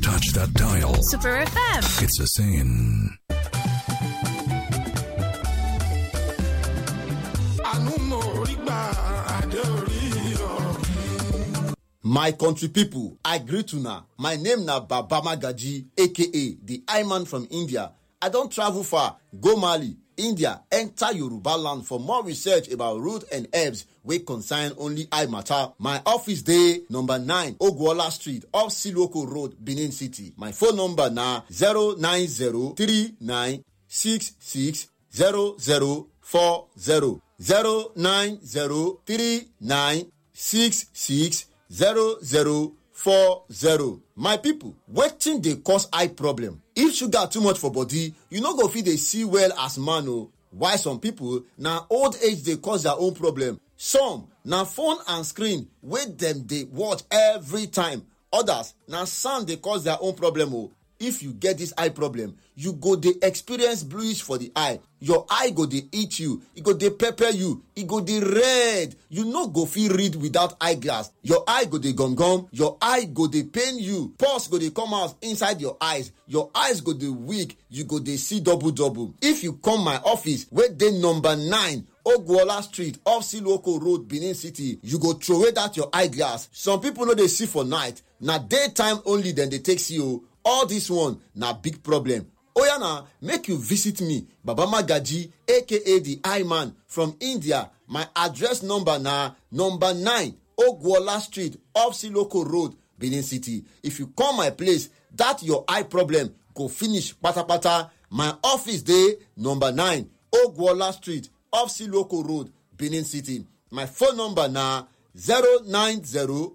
touch that dial. Super FM. It's a saying. My country people, I greet una. My name na Baba Magaji, aka the Iman from India. I don travel far, go Mali, India, enter Yoruba land for more research about root and herbs wey concern only eye matter. My office dey number 9 Ogwola Street, off Siloko Road, Benin City. My phone number na 09039660040. 0903966 zero zero four zero. my people wetin dey cause eye problem if sugar too much for body you no go fit dey see well as man o while some people na old age dey cause their own problem some na phone and screen wey dem dey watch every time others na sound dey cause their own problem o if you get this eye problem you go dey experience bluish for the eye your eye go dey itch you e go dey pepper you e go dey red you no go fit read without eye glass your eye go dey gum gum your eye go dey pain you pulse go dey come out inside your eyes your eyes go dey weak you go dey see double double if you come my office wey dey number 9 ogwola street off siloko road benin city you go throway that your eye glass some people no dey see for night na daytime only dem dey take see o all this one na big problem oya na make you visit me baba magaji aka the eye man from india my address number na number 9 ogwola street off siloko road benin city if you come my place that your eye problem go finish patapata my office dey number 9 ogwola street off siloko road benin city my phone number na 090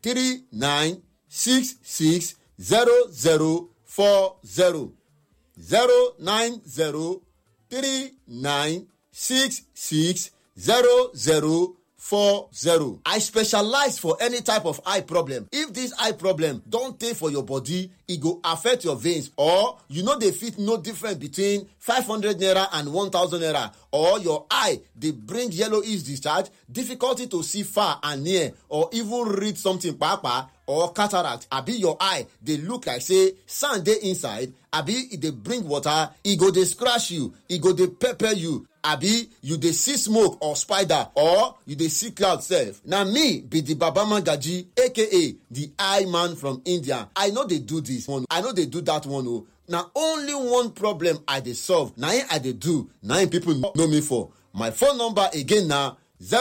3966 zero zero four zero zero nine zero three nine six six zero zero four zero. I specialize for any type of eye problem. If this eye problem don tey for your body, e go affect your veins or you no dey fit know difference between five hundred naira and one thousand naira or your eye dey bring yellowish discharge, difficulty to see far and near or even read something kpakpa or cataract abi your eye dey look like say sand dey inside abi e dey bring water e go dey scratch you e go dey pepper you abi you dey see smoke or spider or you dey see cloud sef na me be di baba magaji aka di eye man from india i no dey do dis one i no dey do dat one o na only one problem i dey solve na im i dey do na im pipo know me for my phone number again na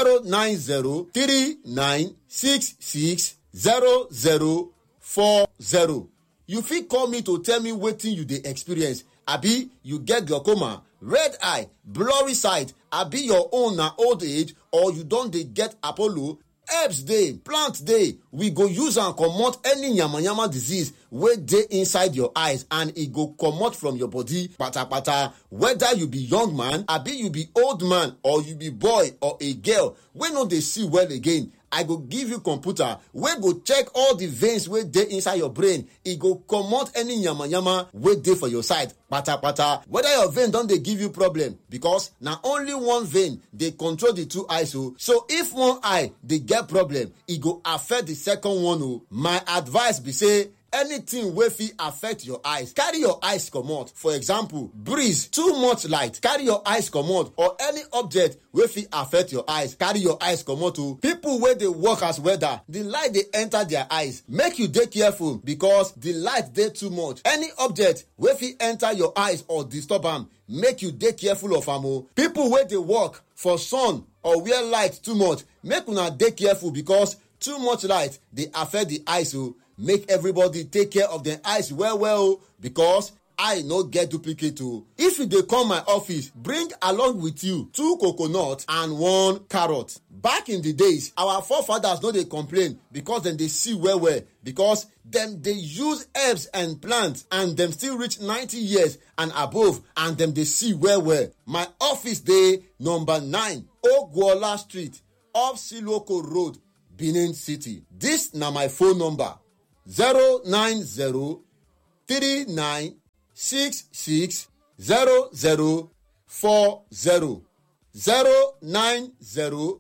0903966 zero zero four zero you fit call me to tell me wetin you dey experience abi you get glaucoma red eye blurry sight abi your own na old age or you don dey get apollo herbs dey plant dey we go use am comot any yamayama disease wey dey inside your eyes and e go comot from your body patapata whether you be young man abi you be old man or you be boy or a girl wey no dey see well again i go give you computer wey go check all the veins wey dey inside your brain e go comot any yamayama wey dey for your side patapata whether your vein don dey give you problem because na only one vein dey control the two eyes o so if one eye dey get problem e go affect the second one o my advice be say anything wey fit affect your eyes carry your eyes comot for example breeze too much light carry your eyes comot or any object wey fit affect your eyes carry your eyes comot o people wey dey work as welder the light dey enter their eyes make you dey careful because the light dey too much any object wey fit enter your eyes or disturb am make you dey careful of am o people wey dey work for sun or where light too much make una dey careful because too much light dey affect the eyes o make everybody take care of dem eyes well well o because eye no get duplicate o if you dey come my office bring along with you two coconut and one carrot back in the days our forefathers no dey complain because dem dey see well well because dem dey use herbs and plants and dem still reach 90 years and above and dem dey see well well my office dey number 9 ogwola street off siloko road benin city dis na my phone number 090 39 66 00 40 090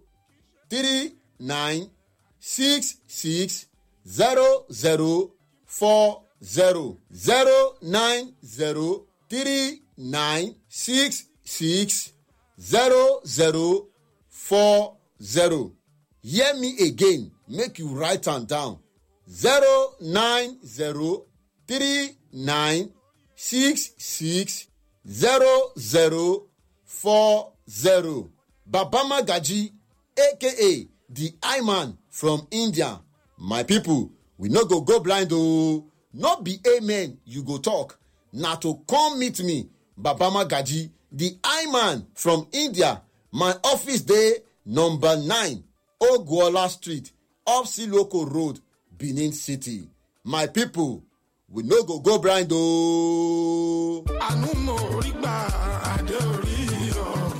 39 66 00 40 zero zero nine zero three nine six six zero zero four zero hear me again make you write am down zero nine zero three nine six six zero zero four zero baba magaji aka the eye man from india my people we no go go blind oo no be amen you go talk na to come meet me baba magaji the eye man from india my office dey number nine ogwola street off siloko road benin city my people we no go go blind ooo. àánú mo rí gbà adé orí ọ̀run.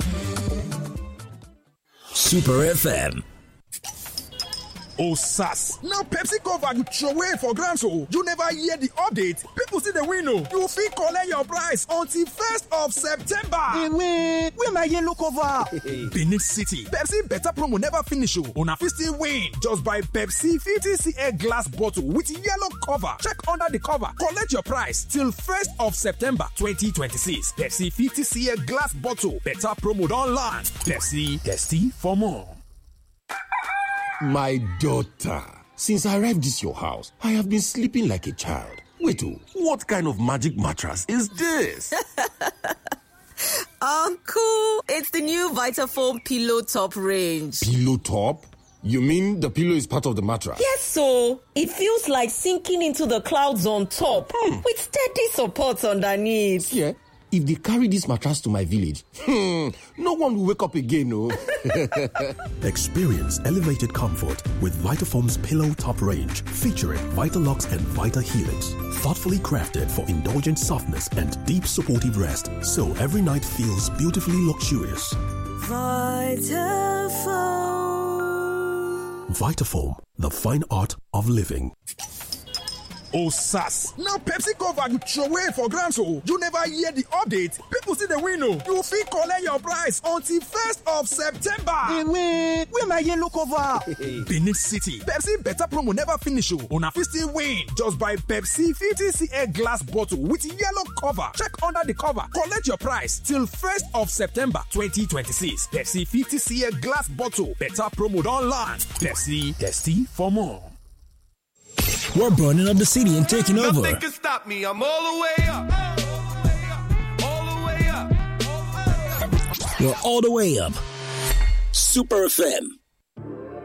Super FM. Oh, sass. Now Pepsi cover you throw away for grants so you never hear the update. People see the win oh. You fit collect your price until 1st of September. Wait, where my yellow cover? Benin City. Pepsi better promo never finish oh. Una fit still win. Just buy Pepsi 50cl glass bottle with yellow cover. Check under the cover. Collect your price till 1st of September 2026. Pepsi 50cl glass bottle. Better promo don land. Pepsi, testy for more. My daughter, since I arrived this your house, I have been sleeping like a child. Wait, oh, what kind of magic mattress is this? Uncle, it's the new Vitafoam Pillow Top range. pillow top? You mean the pillow is part of the mattress? Yes, so it feels like sinking into the clouds on top with steady support underneath. Yeah. If they carry this mattress to my village, hmm, no one will wake up again, no. Experience elevated comfort with Vitafoam's Pillow Top range featuring Vitalux and Vita Helix. Thoughtfully crafted for indulgent softness and deep supportive rest, so every night feels beautifully luxurious. Vitafoam, the fine art of living. Oh, sass. Now Pepsi cover you throw away for grants so you never hear the update. People see the win oh. You fit collect your price until 1st of September. Wait, where my yellow cover? Benin City. Pepsi better promo never finish oh. Una fit still win. Just buy Pepsi 50cl glass bottle with yellow cover. Check under the cover. Collect your price till 1st of September 2026. Pepsi 50cl glass bottle. Better promo don land. Pepsi, testy for more. We're burning up the city and taking over. Nothing can stop me. I'm all the way up. All the way up. We're all the way up. Super FM